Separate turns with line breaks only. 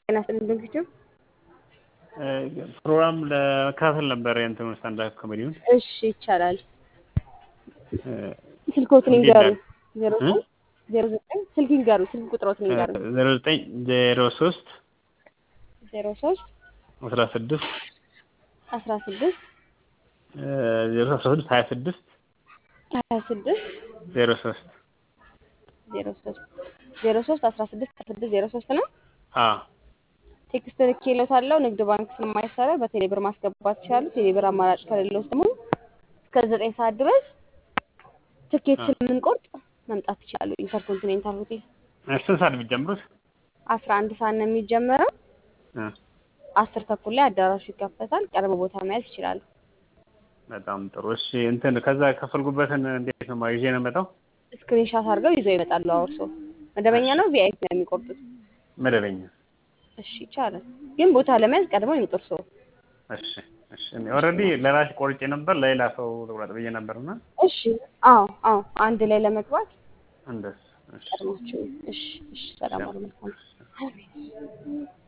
ጤና ይስጥልኝ ድንግቹ።
ፕሮግራም ለመከታተል ነበር የእንትኑ ስታንዳፕ ኮሜዲውን።
እሺ ይቻላል። ስልክዎትን ይንገሩ። ዜሮ ዘጠኝ ዜሮ ዘጠኝ ስልክ ይንገሩ። ስልክ ቁጥሮትን ይንገሩ።
ዜሮ ዘጠኝ ዜሮ ሶስት
ዜሮ ሶስት
አስራ ስድስት
አስራ ስድስት
ዜሮ አስራ ስድስት ሀያ ስድስት
ሀያ ስድስት
ዜሮ ሶስት
ዜሮ ሶስት ዜሮ ሶስት አስራ ስድስት ሀያ ስድስት ዜሮ ሶስት ነው።
አዎ
ቴክስት ልኬልዎታለሁ። ንግድ ባንክ ስለማይሰራ በቴሌብር ማስገባት ይችላሉ። ቴሌብር አማራጭ ከሌለዎት ደግሞ እስከ ዘጠኝ ሰዓት ድረስ ትኬት ስለምንቆርጥ መምጣት ይችላሉ። ኢንተርኮንቲኔንታል ሆቴል
ስንት ሰዓት የሚጀምሩት?
አስራ አንድ ሰዓት ነው የሚጀመረው። አስር ተኩል ላይ አዳራሹ ይከፈታል። ቀርብ ቦታ መያዝ ይችላሉ።
በጣም ጥሩ። እሺ እንትን ከዛ የከፈልኩበትን እንዴት ነው ይዤ ነው የምመጣው?
ስክሪንሻት አድርገው ይዘው ይመጣሉ። አውርሶ መደበኛ ነው ቪአይፒ ነው የሚቆርጡት?
መደበኛ።
እሺ ይቻላል። ግን ቦታ ለመያዝ ቀድመው ይምጡ እርስዎ።
እሺ እሺ። ኦልሬዲ ለራሴ ቆርጬ ነበር ለሌላ ሰው ልቁረጥ ብዬ ነበርና
እሺ። አዎ አዎ፣ አንድ ላይ ለመግባት
እንደሱ። እሺ
ቀድማችሁ። እሺ እሺ። ሰላም አሉ። መልካም